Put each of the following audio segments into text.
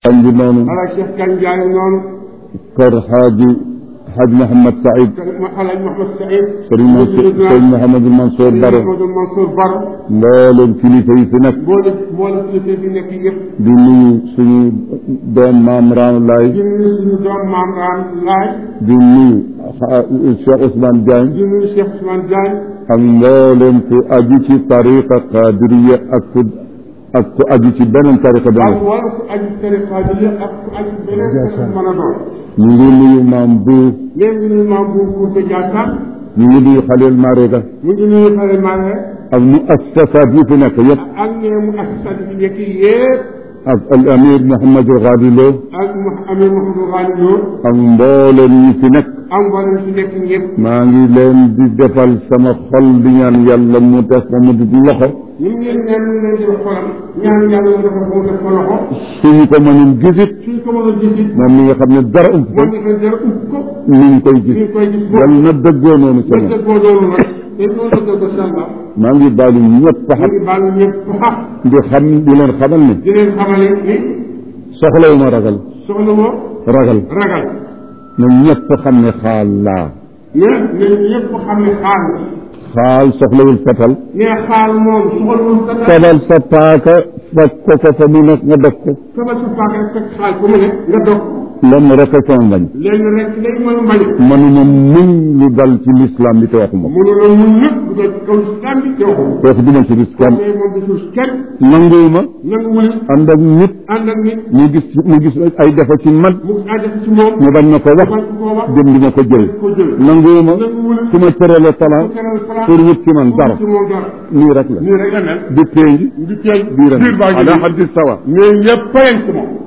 kan bi noonu ala Cheikh Kan Ndiaye noonu kër xaaji xaaj Mouhamed Saïd alaaj Mouhamed Saïd sëriñ Mansour sëriñ Mouhamadou Mansour Baro Mouhamadou Mansour Baro mbooleem kilifa yi fi nekk mboole mboole kilifa bi nekk yëpp di nuyu suñu doom maam Ram Laay di nuyu suñu doom maam Raan Laay di nuyu Cheikh Ousmane Diagne di nuyu Cheikh Ousmane Diagne ak mbooleem ku aju ci tariqa qadiriya ak ku ak ku aju ci beneen tariqa ak beneen wala ku aju tariqa bi ak ku aju beneen tariqa mën a doon ñu ngi nuyu maam bu léegi nuyu maam bu Kounta Diassane ñu ngi nuyu Xalil Marega mu ngi nuyu xale Mare ak mu assasaat yi fi nekk yëpp ak ne mu assistant bi nekk yëpp ak al amir Mouhamadou Ghadi Lo ak mu amee Mouhamadou Ghali Lo ak mbooleem ñi fi nekk ak mboolem si nekk ñëpp maa ngi leen di defal sama xol di ñaan yàlla mu def ma mu di loxo ñu ngi leen ñaan ñu leen di wax xolam ñaan yàlla mu defal ko mu def ko loxo suñu ko mënul gisit suñ ko mën a gis it moom mi nga xam ne dara ump ko moom mi nga dara upp ko mi ngi koy ñu gis ngi koy gis yàlla na dëggoo noonu ca ba moom dëggoo loolu nag te noonu la dëggoo sàlla maa ngi baalu ñëpp ñu xam ngi baal ñëpp xaq di xam di leen xamal ne di leen xamale ni soxlawu ma ragal soxla woo ragal ragal na ñëpp xam ne xaal laa ne ne ñëpp xam ne xaal xaal soxlawul fetal ne xaal moom soxlawul dara fetal sa paaka fekk ko ko fa mu nekk nga def ko sabal sa paaka rek fekk xaal ko mu ne nga dog lenn rek a sama bañ léegi rek day mën mbañ manuma muñ lu dal ci lislaam bi te waxuma ko mënu la mun ñëpp dugal ci kaw islam bi te waxu kooku duma ci gis kenn mais moom gisul kenn nanguwuma nanguwul ànd ak nit ànd ak nit mu gis mu gis ay defa ci man mu ànd ci moom mu bañ ma ko wax bañ ko wax jëm di ma ko jël ko jël nanguwuma nanguwul su ma tërale talent teral fara pour wut ci man dara ci moom dara nii rek la nii rek la mel di pénj di teel biiram biir baa ngi ala nii. haddi sawa mais ñëpp payam ci moom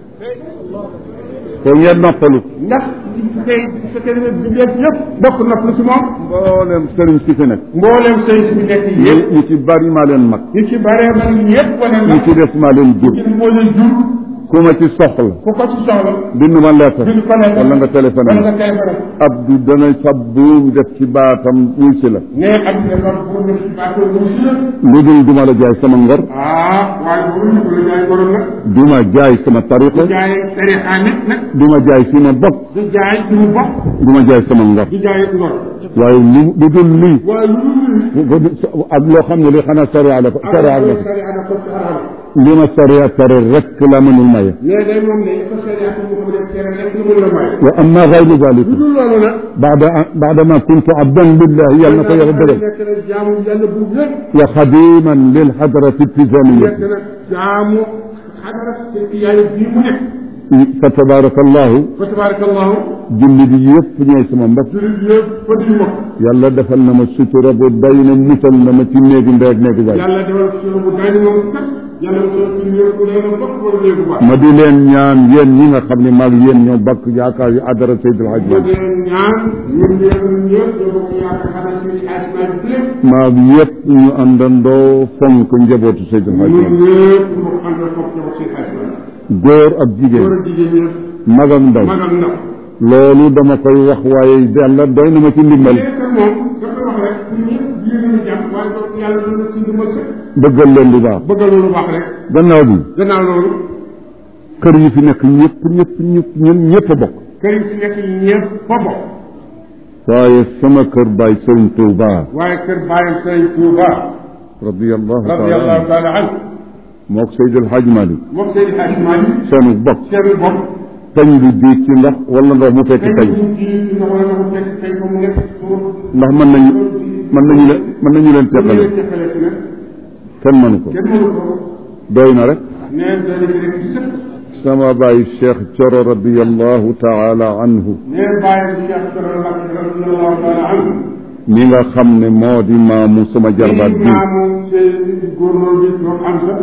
ko ngeen noppalu ndax su fekkee su fekkee ne bindéef yëpp bokk nopp ci moom mboolem sëriñ si fi nekk mbooleem sëy si nekk ñi yëpp ñi ci bari maa leen mag ñu ci bare bari yëpp wane na ñi ci des maa leen jur ci moo leen jur ku ma ci soxla ku ko ci soxla bind ma lettre bind ko nekk wala nga téléphoné wala nga téléphoné Abdou dana fab buum def ci baatam wuy si la ne ak ne loolu pour nga ci baatoo mu si la lu dul duma la jaay sama ngor ah waaye boobu ñu ko la jaay borom nag duma jaay sama tariqa du jaay tarixa nit nag duma jaay fi ma bokk du jaay suñu bopp duma jaay sama ngor du jaay ngor waaye lu lu dul lii waaye lu dul ak loo xam ne li xanaa sariya la ko sariya la ko sariya na ko ci arab li ma sariya tere rek la mënul maye mais day moom ne ko sariya ko mu ko def tere rek lu mu la may wa amma gayru zalika lu dul loolu nag baada baada ma kuntu abdan lillahi yàlla na ko yàlla dëgal nekk na jaamu yàlla bu wér wa xadiman lil hadrati nekk tijaniyati na jaamu xadara ci yàlla bii mu nekk fa tabarakallahu fa tabarakallahu julli bi yëpp ñooy sama mbokk jullit yëpp fa di mbokk yàlla defal na ma sutura bu day na musal na ma ci néegi ndey ak néegi baay yàlla defal suñu bu day moom kat yàlla defal ci néeg bu day na bokk wala néegu baax ma di leen ñaan yéen ñi nga xam ne maag yéen ñoo bakk yaakaar yu adara Seydil Hadj ma Malick dee ñaan ñun ñëpp ñun ñëpp ñoo bokk yaakaar xanaa suñu asmaan bi lépp maag yëpp ñu àndandoo fonk njabootu Seydil Hadj ñun Malick ñëpp ñu ànd foog ñoo ci asmaan góor ak góor jigéen ak jigéen ñëpp mag ak ndaw mag ak ndaw loolu dama koy wax waaye yàlla doy na ma ci ndimbal léegi nag moom da koy wax rek ñun ñëpp yéen a jàpp waaye boog yàlla doon na ci dimbal sa bëggal leen lu baax bëggal loolu baax rek gannaaw bi gannaaw loolu kër yi fi nekk ñëpp ñëpp ñëpp ñun ñëpp a bokk kër yi si nekk ñëpp fa bokk waaye sama kër baay Sëriñ Tuuba waaye kër bàyyam Sëriñ Tuuba radiyallahu taala radiyallahu anhu taala anhu mook Seydil Hadj Malick moom Seydi Hadji Malick seenu bokk seen bopp tañ bi diig ci ndox wala ndox mu fekk tey tañ ñu ji na wala na ko fekk tey fa mu nekk suuf ndax mën nañu mën nañu leen mën nañu leen teqale leen teqale si nag kenn mënu ko kenn mënu ko doy na rek neen dana ci rek ci sëpp sama baay Cheikh Coro radiyallahu taala anhu neen bàyyam Cheikh Soro Mbacke radiyallahu taala anhu mi nga xam ne moo di maamu sama jarbaat bi maamu seen góornóor bi ñoom am sa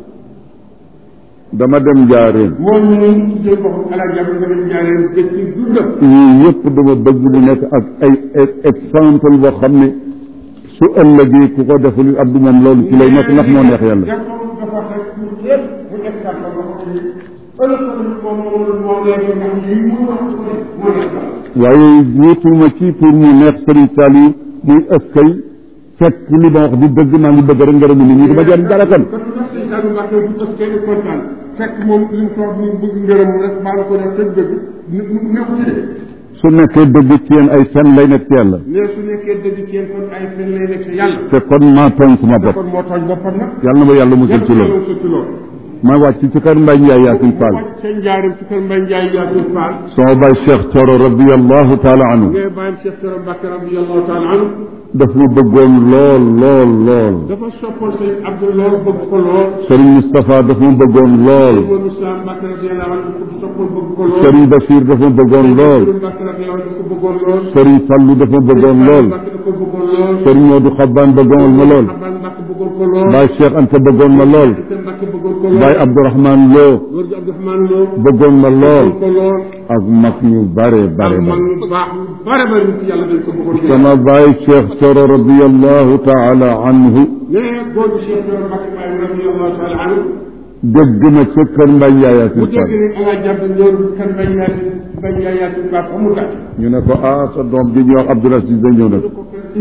dama dem jaareen moom ñu ngi ci jël boppam ala jàpp nga dem jaareen gëj ci dundam ñii yëpp dama bëgg bu nekk ak ay exemple boo xam ne su ëllëgee ku ko deful abdu moom loolu ci lay nekk ndax moo neex yàlla dafa dafa rek pour yëpp bu exemple la ko ni ëllëg ko moom moom moom lay def ndax yi mu wax ko moo nekk waaye wutuma ci pour mu neex Sëriñ Saliou muy ëskay fekk li ma wax di dëgg maa ngi bëgg rek ngërëmu nit ñi dama jariñ dara kan kon nag sëñ Saliou Mbacke bu tas kenn kontaan fekk moom li mu toog mu bëgg ngërëm rek baa nga ko def tëj dëgg nekk ci de su nekkee dëgg ci yéen ay fen lay nekk ci yàlla ne su nekkee dëgg ci yéen kon ay fen lay nekk ci yàlla te kon maa tooñ sama te bopp kon moo tooñ boppam nag yàlla na ma yàlla musul ci loolu ci loolu ma wàcc ci kër Mbaye Ndiaye Yacine Fall seen njaarim ci kër Mbaye Ndiaye Yacine Fall sama baay Cheikh Thioro radiallahu taala anhu ne bàyyam Cheikh Thioro Mbacke radiyallahu taala anhu daf ma bëggoon lool lool lool dafa soppoon sëñ Abdou lool bëgg ko lool Serigne Moustapha daf ma bëggoon lool Mourou Moussa Mbacke radiyallahu anhu ko soppoon bëgg ko lool Serigne Bachir daf ma bëggoon lool Mourou Mbacke radiyallahu anhu ko bëggoon lool Serigne Fallou daf ma bëggoon lool Mbacke da ko bëggoon lool Serigne Modou Xabbaan bëggoon ma lool Xaban Mbacke bëggoon ko lool Baay Cheikh Anta bëggoon ma lool Anta Mbacke bëggoon ko lool Baay Abdourahmane Lo góor gi Abdourahmane Lo bëggoon ma lool bëggoon ko lool ak mag ñu bare bare ak mag bare ñu baax ñu bare bare ñu ci yàlla dañ ko bëggoon sama baay Cheikh Thioro radiallahu taala anhu ne góor gi Cheikh Thioro Mbacke Baye radiyallahu taala anhu dégg na ca kër Mbaye Ndiaye mu Yacine dégg Fall ne ala jàpp ñëw kan Mbaye Yacine Mbaye Ndiaye Yacine Ba amul gàtt ñu ne ko ah sa doom ji ñuy wax Abdoul Aziz da ñëw nag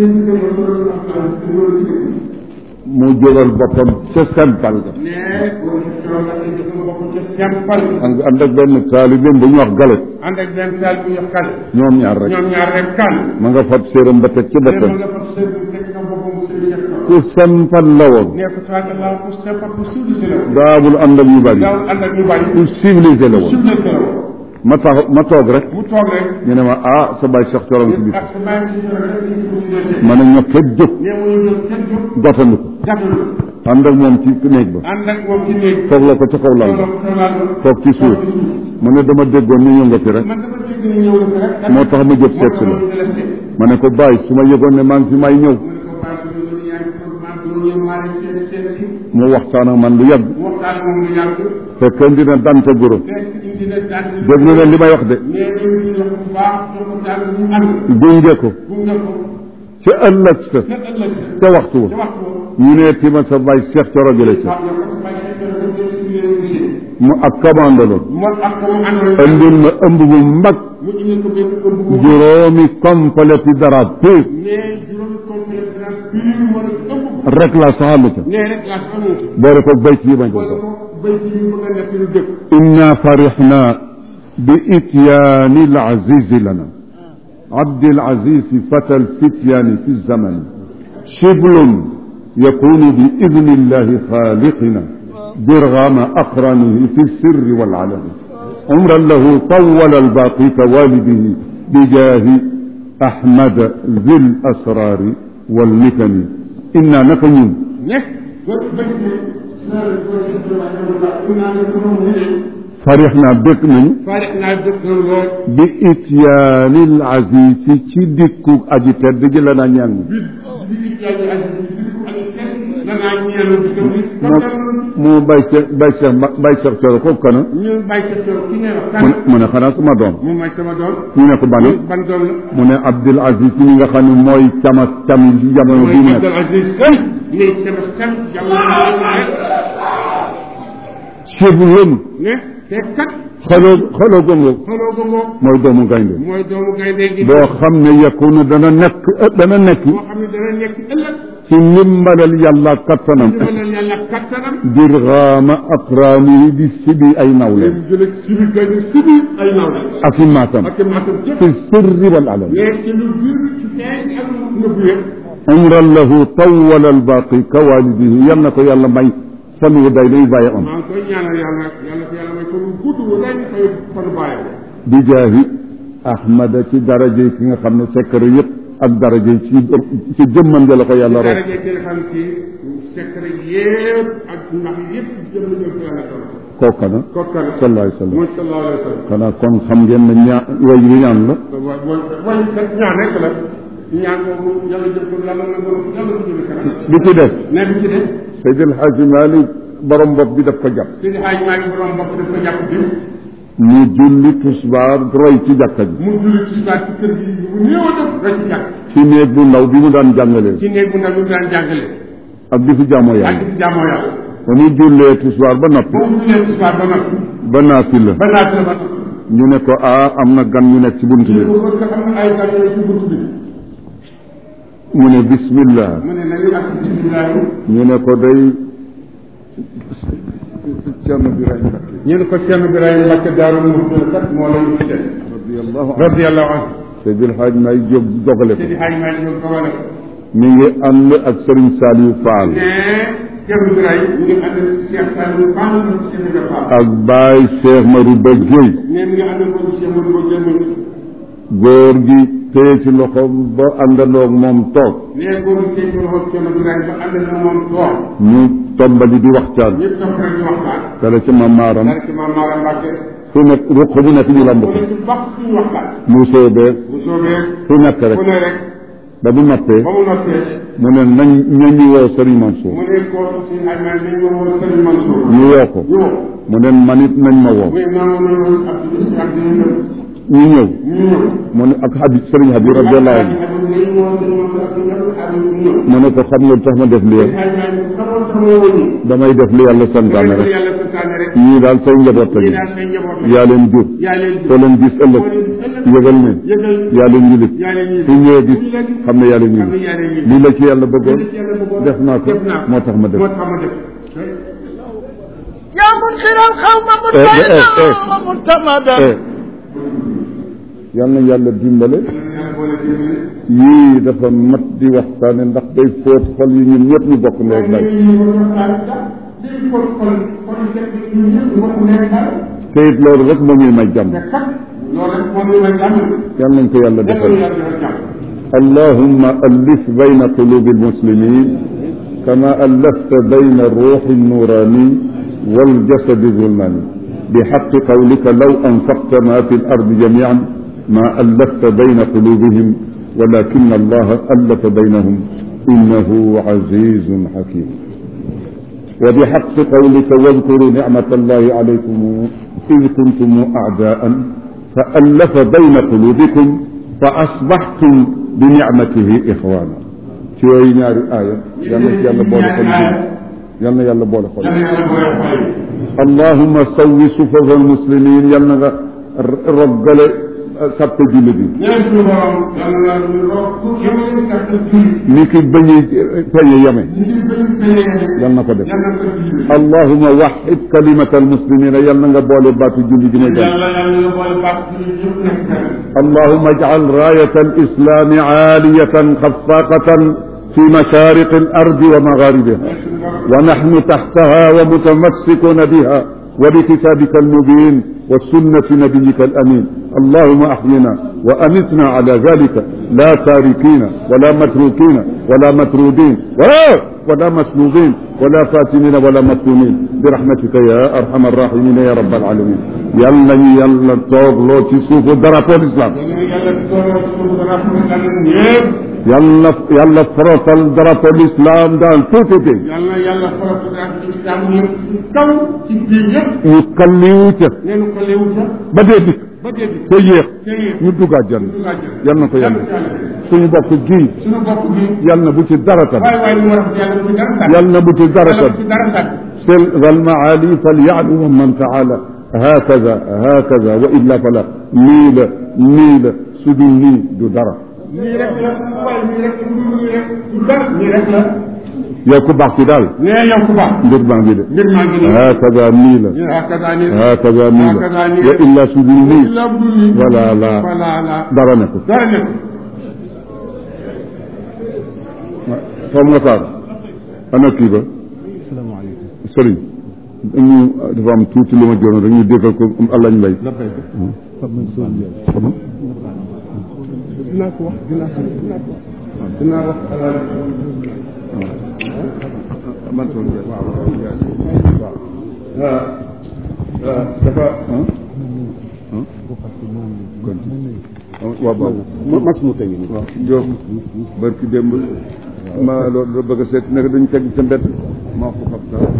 mu jógal boppam ca seen pal ga ne góor gi Thioro Mbacke dafa bokk ca Sempal ànd ànd ak benn taalibeem bu ñu wax galet ànd ak benn taal bu ñu kan ñoom ñaar rek ñoom ñaar rek kan ma nga fab séeram ba teg ci ne ma boppam nga fab sëñ bi fekk na boppam mu sëñ Cheikh Thioro ku sempal la woon ne ko tawakkal laa ku Sempal ku civilisé la woon daawul ànd ak ñu bari daawul ànd ak ñu bari ku civilisé la woon civilisé la woon ma tax ma toog rek mu toog rek ñu ne ma ah sa baay Cheikh Thioro ci biir ak sa bàyyi si Thioro rek ñu ko ñu dese ma ne ñoo képp jóg ne mu ñu jóg kenn jóg gàttandu ko gàttalu ànd ak moom ci néeg ba ànd ak moom ci néeg toog la ko ca kaw lal ba toog ci suuf mu ne dama déggoon ni ñëw nga fi rek man dama dégg ni ñëw na fi rek moo tax ma jóg seet si la ma ne ko bàyyi su ma yëgoon ne maa ngi fi may ñëw mu ne ko bàyyi su ma yaa ngi toog maa ngi ñëw maa ngi seet seet si mu waxtaan ak man lu yàgg mu waxtaan moom lu yàgg fekk indi na dante guro fekk indi na daan déglu leen li may wax de mais ñu ñu wax bu baax ñoo ko daan ñu ànd gunge ko gunge ko ca ëllëg sa ca ëllëg sa ca waxtu ca wa waxtu woo ñu ne tima sa baay Cheikh Thioro jële ca waaw yow ko bàyyi sa Thioro rek jël si leen monsieur mu ak commandaloon mo ak ko mu àndoon indil ma ëmb bu mag mu indil ko benn ëmb bu juróomi complète dara peu mais juróomi complet dara pire moo la ëmb rek la saxalu ca nee rek laa xamul boole ko béy ci bañ ko wala ko béy ci ñu bëgg a nekk lu dëkk inna farixna bi ityaani alazizi lana abdi alazizi fata alfityaani fi zamani shiblun yakunu bi idni illahi xaaliqina dirgama aqranihi fi sirri walalani عمرا له طول الباقي كوالده بجاه أحمد ذي الأسرار والمكن إنا نكن ne góor béy ci sër góor ci Thioro wax naa ne ko moom ne فرحنا بك من faarix naa dëkk lool بإتيان العزيز ci dikku aji tedd ji la na ñaan bi bi bi yàlla ak bi ko ak kenn da ngaa ñeelu di ko bi mu bay Cheikh bay Cheikh bay Cheikh Thioro ko kana ñu bàyyi sa Thioro ki ngay wax mu kan ne mu ne xanaa sama doom mu may sama doom ñu ne ko bana ban doom la mu ne Abdul Aziz mi nga xam ne mooy cama cam ci jamono bi mooy mu Abdul nekk Aziz Sey ne sama kan jamono Shiblun ne te kat xaloo xaloo gongo xoloo ko moom mooy doomu gaynde mooy doomu gaynde gi boo xam ne yakunu dana nekk dana nekk boo xam ne dana nekk ëllëg ci ndimbalal yàlla kattanam dimbalal yàlla kattanam dirgaama aqraani di sibi ay nawle leen jële sibi gaynde sibi ay naaw la ak i maatam ak maasam jëpp fi sirri wal alam mais ci lu biir ci feeñ ak lu nëbbu yëpp umran lahu tawala albaqi ka walidihi yal na ko yàlla may fan wu day day bàyyi am maa ngi koy ñaanal yàlla yàlla ko yàlla may ko lu gudd wu lay koy fanu bàyyam bi jaahi ahmada ci daraje ki nga xam ne secret yëpp ak daraje ci ci jëmmam ja la ko yàlla rof daraje ki nga xam ci secret yëpp ak ndax yëpp jëm na ko yàlla doon kooka na kooku kan sallallahu alayhi wa sallam mooy sallallahu alayhi wa sallam xanaa kon xam ngeen ne ñaa way wi ñaan la wa wa way kat ñaan rek la ñaan boobu yàlla jël ko yàlla na ko yàlla ko jëme kanam bi ci des ne bi ci des Seydi El Hadji Malick borom bopp bi daf ko jàpp Seydi Hadj maa ngi borom bopp daf ko jàpp bi mu julli tusbaar roy ci jàkka ji mu julli ci saa ci kër gi bu néew a def rek ci jàkk ci néeg bu ndaw bi mu daan jàngalee ci néeg bu ndaw bi mu daan jàngale ak di fi jaamoo ak yàlla ci jaamoo yàlla ba mu jullee tusbaar ba noppi boo mu jullee ci saa ba noppi ba naafila ba naat la ba ñu ne ko ah am na gan ñu nekk ci bunt bi ko ko am na ay gan ci bunt bi mu ne bismillah mu ne nañu ak bismillah ñu ne ko day Cerno Birahim Mbakke ñu ne ko Cheikh Ibrahima Mbacke Daaru Muxti kat moo la ñu gisee radiyallahu anhu radiyallahu anhu Seydil Hadj May Jóob dogale ko Seydi Hadj Malick ñoom dogale ko mi ngi ànd ak Serigne Saliou Fall mais Cheikh Ibrahima ñu ngi ànd ak Cheikh Saliou Fall ak Cheikh Ibrahima Fall ak Baye Cheikh Marouba Gueye mais mi ngi ànd ak ko Cheikh Modou Ba Gueye góor gi téye ci loxoom ba àndandoog moom toog mais góor gi Cheikh Modou Cheikh Ibrahima ba ànd na moom toog ñu tombali di waxtaan ñëpp toog rek di waxtaan kala ci ma maaram dara ci maam Mara Mbacke fu nekk ruq bu nekk ñu lamb mu ko ne ci bokk suñu waxtaan mu soobee bu soobee fu nekk rek ku ne rek ba bu noppee ba mu noppee mu ne nañ nañu woo Serigne Mansour mu ne ko si ay man nañ ma woon Serigne Mansour ñu woo ko ñu mu ne man it nañ ma woo muy noonu noonu Abdou Sy ak dina ñu ñëw ñu ñëw mu ne ak Habib Serigne Habib radiyallahu anhu mu ne ko xam nga lu tax ma def lii damay def li yàlla santaane rek ñii daal say njaboot lañu yaa leen jur soo leen gis ëllëg yëgal ne yaa leen yilif su ñëwee gis xam ne yaa leen yilif lii la ci yàlla bëggoon def naa ko moo tax ma def يا منكر القوم إيه، إيه، مطمئنا إيه. ومعتمدا eh yal na yàlla dimbale yii dafa mat di waxtaane ndax day fóot xol yi ñun ñëpp ñu bokk ndey ak baay te it loolu rek moo ñuy may jàmm yal nañ ko yàlla defal اللهم ألف بين قلوب المسلمين كما ألفت بين الروح النوراني والجسد الظلماني بحق قولك لو أنفقت ما في الأرض جميعا ما ألفت بين قلوبهم ولكن الله ألف بينهم إنه عزيز حكيم وبحق قولك واذكروا نعمة الله عليكم إذ كنتم أعداء فألف بين قلوبكم فأصبحتم بنعمته إخوانا شوي ناري آية يلا يلا بولا خلي يلا يلا بولا خلي اللهم سوي صفوف المسلمين يلا رجل سبت جلدي ni ki bañi peñe yame yal na ko def allahuma waxid kalimata almuslimina yal na nga boole baatu julli gi may dem اللهم اجعل راية الإسلام عالية خفاقة في مشارق الأرض ومغاربها ونحن تحتها ومتمسكون بها وبكتابك المبين وسنة نبيك الأمين اللهم أحينا وأمتنا على ذلك لا تاركين ولا متروكين ولا مطرودين ولا, ولا مسلوبين ولا فاتنين ولا مفتونين برحمتك يا أرحم الراحمين يا رب العالمين يلا يلا توغ لو تسوف درapoo الإسلام yàlla yàlla forotal drapeau l'islam dans tout pays yàlla yàlla faratu ak islam yëpp kaw ci biir yëpp ñu kalliwu ca neenu ko léewu sa ba dee dikk ba dee bi te yéex te yéex ñu duggaat jann yal na ko yàlla suñu bokk gii suñu bopp bi yal na bu ci dara tam waaye waaye lu war a yàlla bu dara sàkk yal na bu ci dara yàlla tam bu ci dara sàkk سل والمعالي فليعلو من تعالى هكذا هكذا وإلا فلا ميل ميل سدني دو درا nii rek la waaye nii rek du nii rek du dara nii rek la يا كباك دال nee yow ku baax ندير بانجي ده. mbir maa ngi nii هكذا ميل hakaza nii هكذا ميل هكذا ميل. وإلا سدني illa bu dul nii ولا لا voilà la درا نكو dara nekk فهم غفار أنا كيبا sëriñ dañu dafa am tuuti lu ma joon rek ñu déggal ko allah ñu mbay dinaa ko wax dinaa ko dinaa wax man soon waaw waaw dafa waaw waaw mas mu tegi ni waaw Diop barki démb ma loolu la bëgg a seet nekk dañu teg sa mbedd maa ko xam dara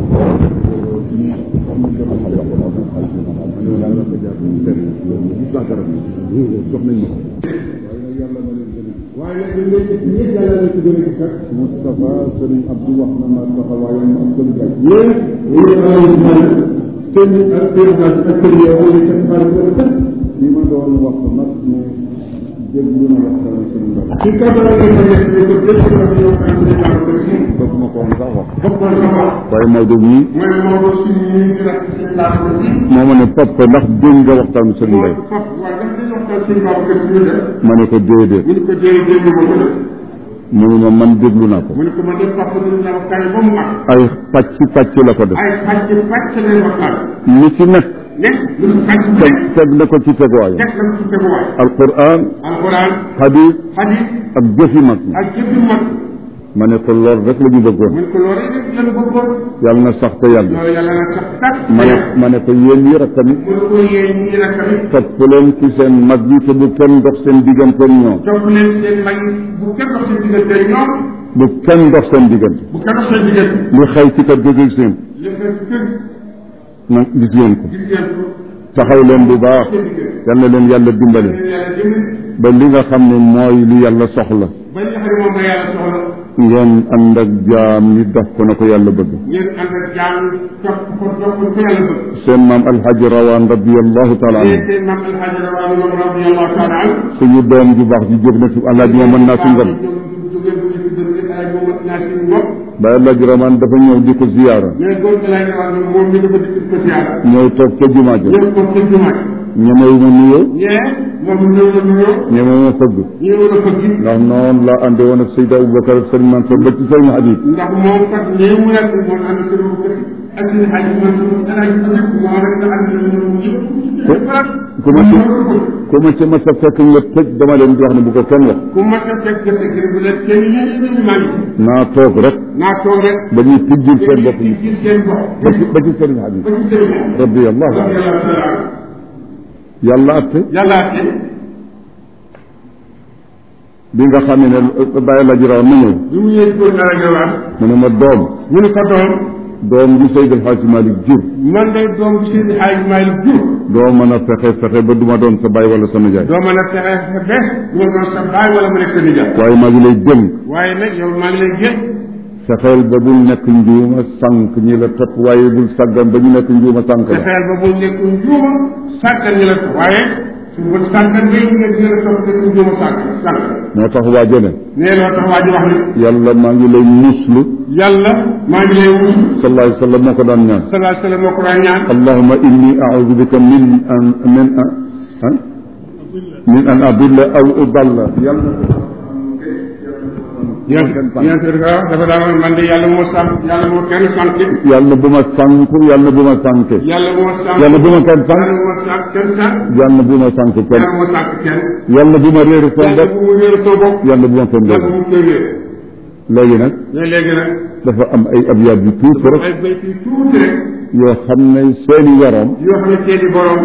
jox nañ ma ko waaye nag dañ lay gis ñëpp yàlla la ci gën a gis rek Moustapha Sëriñ Abdou wax na ma taxawaayam ak sëriñ Bay yéen ñu ngi xamal ci man seen ak seen bas ak seen yow wala seen xaar ko def li ma doon wax nag ne déglu na waxtaan sëriñ Bay ci kàddu la ngeen ko def ko def ko ñoo xam ne ñoo ko ci daf ma ko woon sax wax bokkoon sa bopp waaye Maodo mii mooy Maodo suñu ñuy di rek seen laata bi moo ma ne papa ndax dégg nga waxtaanu sëñ Mbay foofu waaye daf dañu waxtaan seen baabu kër suñu def ma ne ko déedéet ñu ne ko dee dégg ma ko def mu ne ma man déglu naa ko mu ne ko man de papa dina la waxtaan ba mu mag ay pàcc pàcc la ko def ay pàcc pàcc lay waxtaan li ci nekk nekk lu mu pàcc bu teg nekk teg na ko ci teguwaayam teg na ci teguwaay alquran alquran hadis hadis ak jëfi mag ñi ak jëfi mag ma ne ko lool rek la ñu bëggoon mu ne ko loolu rek lan bëggoon yàlla na sax te yàgg loolu yàlla na sax sax ma ne ma ne ko yéen yi rakkam yi mu ne ko yéen ñii nag tamit topp leen ci seen mag yi te bu kenn dox seen diggante ak ñoom topp leen seen mag yi bu kenn dox seen diggante ak ñoom bu kenn dox seen diggante bu kenn dox seen diggante li xew ci kër gi gis ngeen li fekk kër na gis ngeen ko gis ngeen ko taxaw leen bu baax seen diggante yal na leen yàlla dimbali leen yàlla dimbali ba li nga xam ne mooy li yàlla soxla ba li nga xam ne moom la yàlla soxla ngeen ànd ak jaam ñi def ko na ko yàlla bëgg ngeen ànd ak jaam topp ko topp ko yàlla bëgg seen maam alhaji rawaan radiallahu taala te anhu seen maam alhaji rawaani moom radiallahu taala an suñu doom ju baax ji jóg na fi alhaji ma mën naa su ngam jógee bu ñu tudd rek alhaji moom naa suñu bopp ba alhaji rawaan dafa ñëw di ko ziyaara mais góor gi alhaji rawaani moom mi dafa dikk ko siyaara ñëw toog ca jumaa ja ñëw ko ca jumaa ñemewu ma nuyoo ñee moom ñëw na nuyoo ñemewu ma fëgg ñëw na ko gis ndax noonu laa ànde woon ak Seyda Aboubacar ak Sëriñ Mansour ba ci Sëriñ Habib ndax moom kat lii mu nekk moom ànd sa lu kër ak seen xaj man alhaji tamit moo rek nga ànd na ñoom yëpp ku ma ci ku ma ci mas a fekk nga tëj dama leen di wax ne bu ko kenn wax ku ma sa fekk gerte gi bu leen kenn yéen ñu maa ngi naa toog rek naa toog rek ba ñuy tijjil seen bopp ci ñi ci seen bopp ba ci ba ci Sëriñ Habib ba ci seen bopp radiallahu anhu yàlla taala yàlla atte yàlla te bi nga xam ne bàyyi la jiraw na ñëw bi mu ñëwee góor naa la waan mu ne ma doom mu ne ko doom doom bi Seydi El Hadji Malick jur man day doom bi Seydi Hadji Malick jur doo mën a fexe fexe ba duma doon sa baay wala sa nijaay doo mën a fexe ba du ma doon sa baay wala mu nekk sa nijaay waaye maa ngi lay dénk waaye nag yow maa ngi lay jël fexeel ba bul nekk njuuma sànq ñi la topp waaye bul sàggan ba ñu nekk njuuma sànq la fexeel ba bul nekk njuuma sàggan ñu la ko waaye su bu sàggan bay ñu nekk dina la topp nekk njuuma sàgg sàgg moo tax waa jone nee loo tax waa ji wax ni yàlla maa ngi lay muslu yàlla maa ngi lay wusu sallallahu alayhi wa sallam moo ko daan ñaan salaa sallam moo ko daan ñaan allahuma inni audu bika min an min an ah min an adilla aw udalla yàlla yéen yéen dafa daan man de yàlla moo sànq yàlla moo kenn sànq yàlla bu ma sànku yàlla bu ma sànke yàlla moo sànq yàlla bu ma kenn sànk yàlla moo sànq kenn sànq yàlla bu ma sànk kenn yàlla moo sànq kenn yàlla bu ma réeri sama yàlla bopp bu mu wéeru sa bopp yàlla bu ma kenn yàlla réer bu mu koy wéer léegi nag mais léegi nag dafa am ay abyaat yu tuuti rek ay béy fii tuuti rek yoo xam ne seeni waroom yoo xam ne seeni borom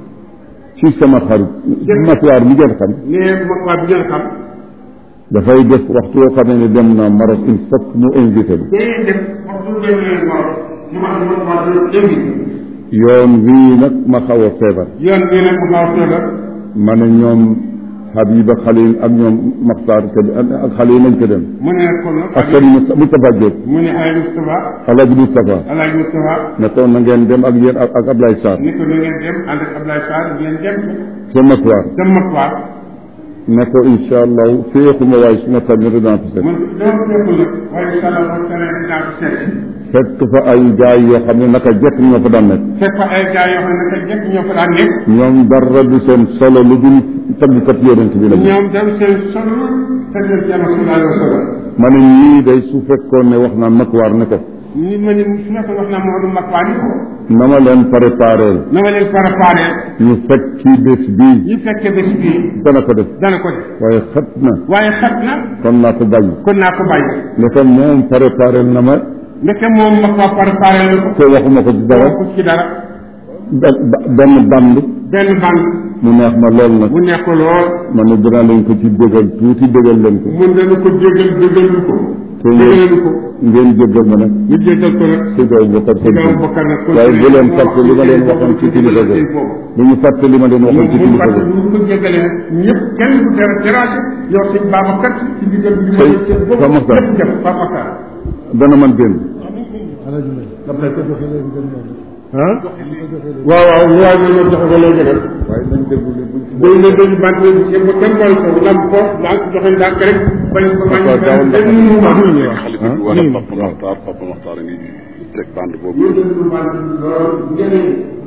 ci sama xarit matuwaar mi ngeen xam nee ma waa bi ngeen xam dafay def waxtu yoo xam ne dem na Maroc il faut que mu invité bi day def waxtu demee Maroc mu ma ma waa dina invité yoon wii nag ma xaw a feebar yoon bii nag mu xaw a feebar ma ne ñoom Habiba Khalil ak ñoom Maxtaar te ak xale yi nañ ko dem mu ne kon nag ak sëriñ Moustapha Moustapha Diop mu ne ay Moustapha Alaaji Moustapha Alaaji Moustapha ne ko na ngeen dem ak yéen ak ak Ablaye Sarr ni ko na ngeen dem ànd ak Ablaye Sarr ngeen dem ca matuwaar dem Makwaar ne ko incha allah féexuma waaye su ma tamit dinaa ko seet man dama ko fekkul nag waaye incha allah man tamit dinaa ko seet fekk fa ay gaay yoo xam ne naka jekk ñoo fa daan nekk fekk fa ay gars yoo xam ne naka jekk ñoo fa daan nekk ñoom dara du seen solo lu dul tagkat yonent bi la ñu ñoom dem seen solo tegal ci yàlla sallallahu alayhi wa sallam ma ne ñii day su fekkoon ne wax naa makwaar ne ko ni ma ni su nekkoon wax naa Maodo Makwaar ni ko na ma leen préparé na ma leen préparé ñu fekk ci bés bii ñu fekkee bés bii dana ko def dana ko def waaye xat na waaye xat na kon naa ko bàyyi kon naa ko bàyyi ne ko moom préparé na ma ndeke moom Makwaar préparé la ko te waxuma ko ci dara ko ci dara ba- ba- benn band benn band mu neex ma lool nag mu nekk lool ma ne dinaa leen ko ci dégal tuuti dégal leen ko mun dana ko jégal jégal lu ko te jégal ngeen lu ko ngeen jégal ma nag ñu jégal ko nag si doo bokkar si daaw bokkar nag waaye bu leen fàtte li ma leen waxoon ci kilifa ga bu ñu fàtte li ma leen waxoon ci mu kilifa fàtte ga bu ñu ko jégalee nag ñëpp kenn du dara déranger yow sëñ Babacar ci digal bi Sëñ ma seen bopp Pape Makhtar. ñëpp def Pape Makhtar dana man génn ah waaw waaw lu waay mën a joxe ko lay joxe waaye nañ déglu li buñ ci day la dañu bàtt kenn ba kenn boole ko lam ko daal ko joxe ndànk rek bañ ko bañ D'accord, daaw ndax- benn mu wax ñu wax xalifa bi wala Papa Maxtaar Papa Maxtaar a ngi teg bande boobu ñu déglu bàtt lool njëriñ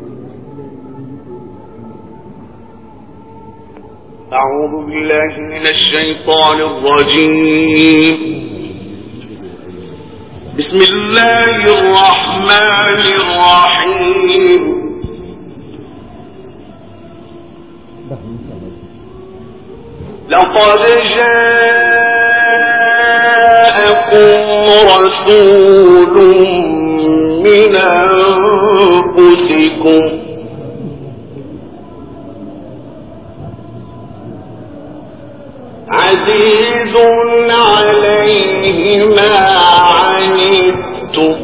أعوذ بالله من الشيطان الرجيم بسم الله الرحمن الرحيم لقد جاءكم رسول من أنفسكم عزيز عليه ما عنتم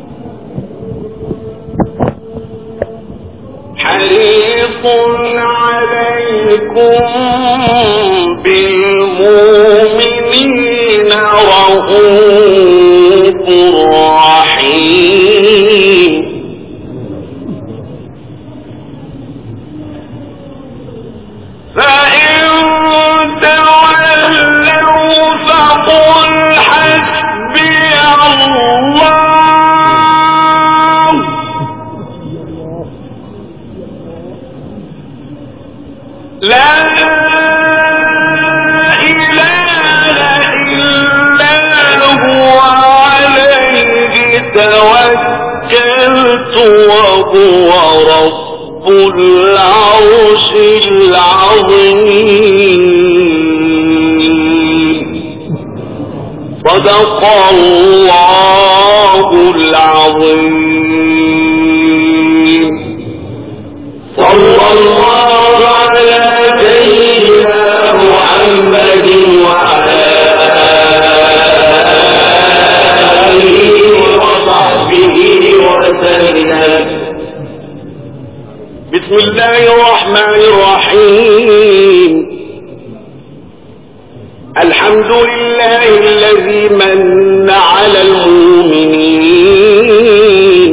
حريص عليكم بالمؤمنين رؤوف رحيم فإن تولوا فقل حسبي الله لا إله إلا هو عليه توكلت وهو رب العرش العظيم صدق الله العظيم صلى الله على سيدنا محمد وعلى آله وصحبه وسلم بسم الله الرحمن الرحيم الحمد لله الذي من على المؤمنين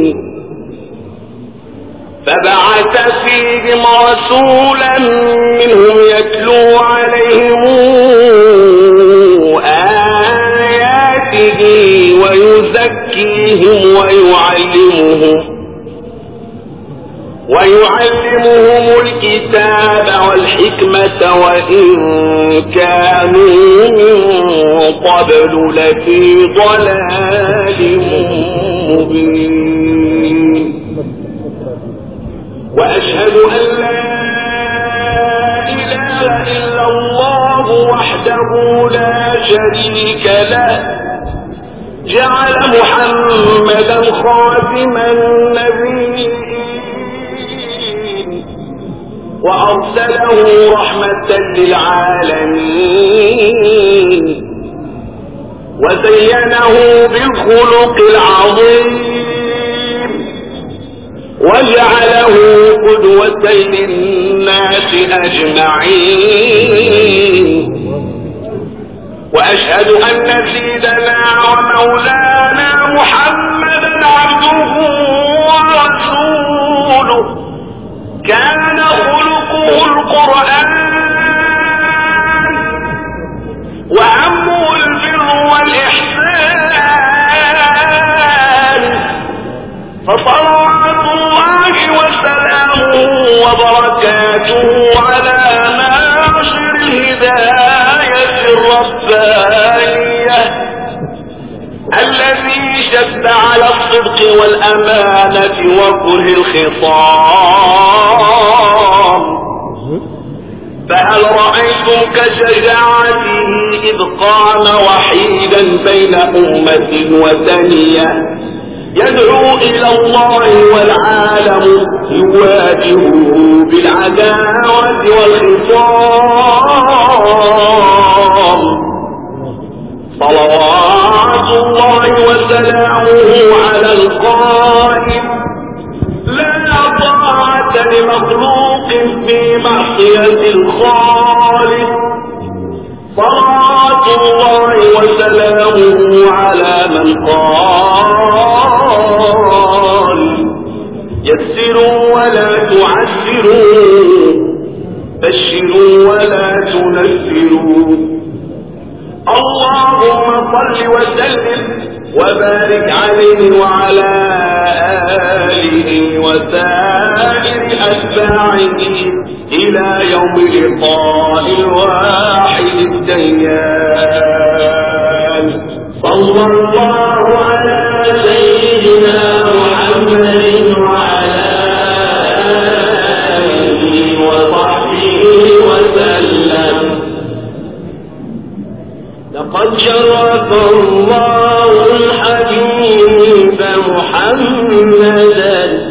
فبعث فيهم رسولا منهم يتلو عليهم آياته ويزكيهم ويعلمهم ويعلمهم الكتاب والحكمة وإن كانوا من قبل لفي ضلال مبين وأشهد أن لا إله إلا الله وحده لا شريك له جعل محمدا خاتم النبيين وأرسله رحمة للعالمين وزينه بالخلق العظيم وجعله قدوة للناس أجمعين وأشهد أن سيدنا ومولانا محمدا عبده ورسوله كان خلقه القرآن وأمه البر والإحسان فصلوات الله وسلامه وبركاته على ناصر الهداية الربانية الذي شد على الصدق والأمانة وكره الخصام فهل رأيتم كشجاعته إذ قام وحيدا بين أمة وثنية يدعو إلى الله والعالم يواجهه بالعداوة والخصام صلوات الله وسلامه على القائم لا طاعة لمخلوق في معصية الخالق صلاة الله وسلامه على من قال يسروا ولا تعسروا بشروا ولا تنفروا اللهم صل وسلم وبارك عليه وعلى آله وسائر أتباعه إلى يوم لقاء الواحد الديان صلى الله على سيدنا محمد وعلى آله وصحبه وسلم لقد شرف الله الحبيب محمدا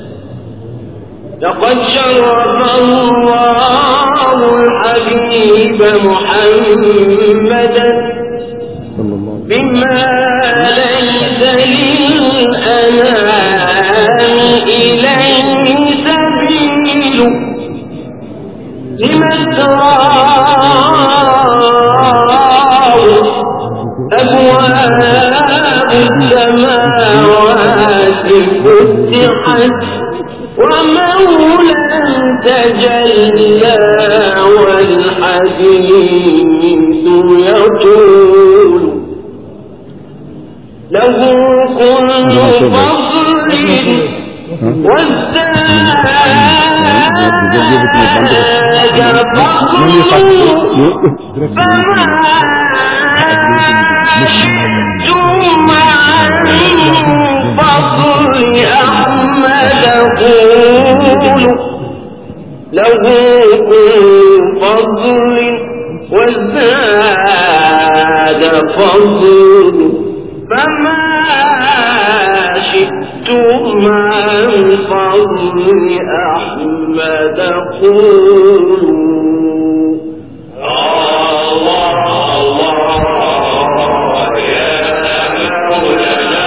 لقد شرف الله الحبيب محمدا صلى الله عليه بما ليس للأنام إليه سبيل لمن تراه أبواب السماوات فتحت ومولى تجلى والحديث يطول له كل فضل وازداد فضله فما شئتم عن فضل أحمد قولوا له كل فضل وازداد فضل فما شئتم عن فضل أحمد قولوا الله الله يا مولانا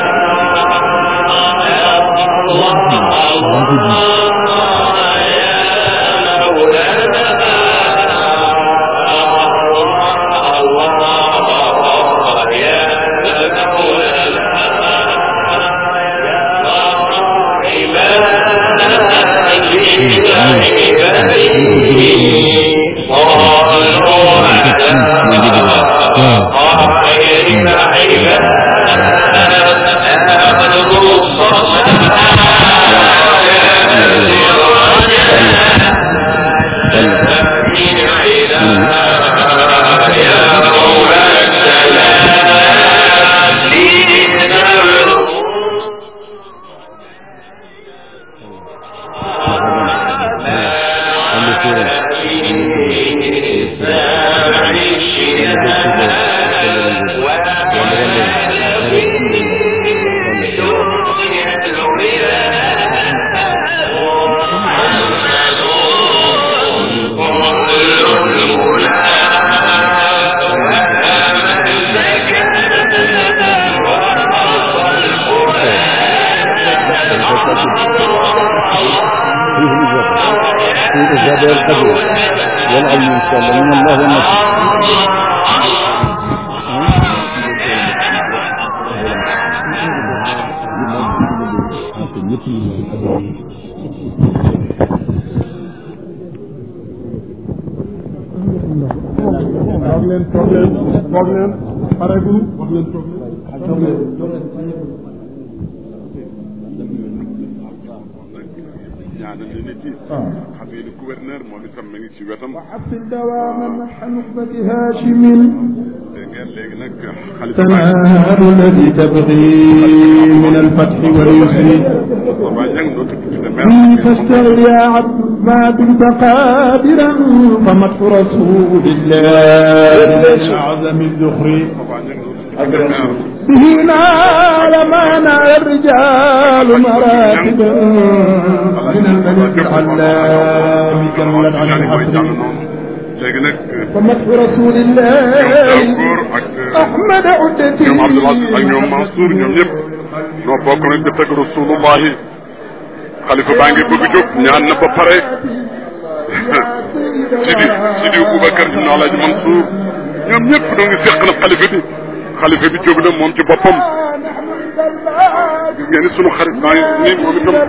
في الإجابة والقبول والعلم إن شاء الله من الله والنصر toog leen toog leen toog leen pareegul wax leen toog leen ñaanal leen nit yi xam ngeen ni gouverneur moom itam mi ngi ci wetam وحصل دواما نحن نخبة هاشم dégg ngeen léegi nag xalifa تنال الذي تبغي من الفتح واليسر Moustapha Niang doo tudd ci ne فيه maire فاشتغل يا عبد ما دمت قادرا فمدح رسول الله أعظم الذخر Moustapha Niang doo tudd ci ne maire به نال ما نال الرجال مراتبا من الملك العلام جلت عن ñaani mooy jàng الحصر noonu léegi nag فمدح رسول ñoom الله góor ak أحمد عدتي ñoom Abdoul Aziz ak ñoom Mansour ñoom ñëpp noo bokk nag di tëgg rasulullahi xalifa baa ngi bëgg jóg ñaan na ba pare Sidi Sidi Boubacar ibn Alhaji Mansour ñoom ñëpp doo ngi seq na xalifa bi xalifa bi jóg na moom ci boppam gis ngeen ni sunu xarit baa ngi nii moom itam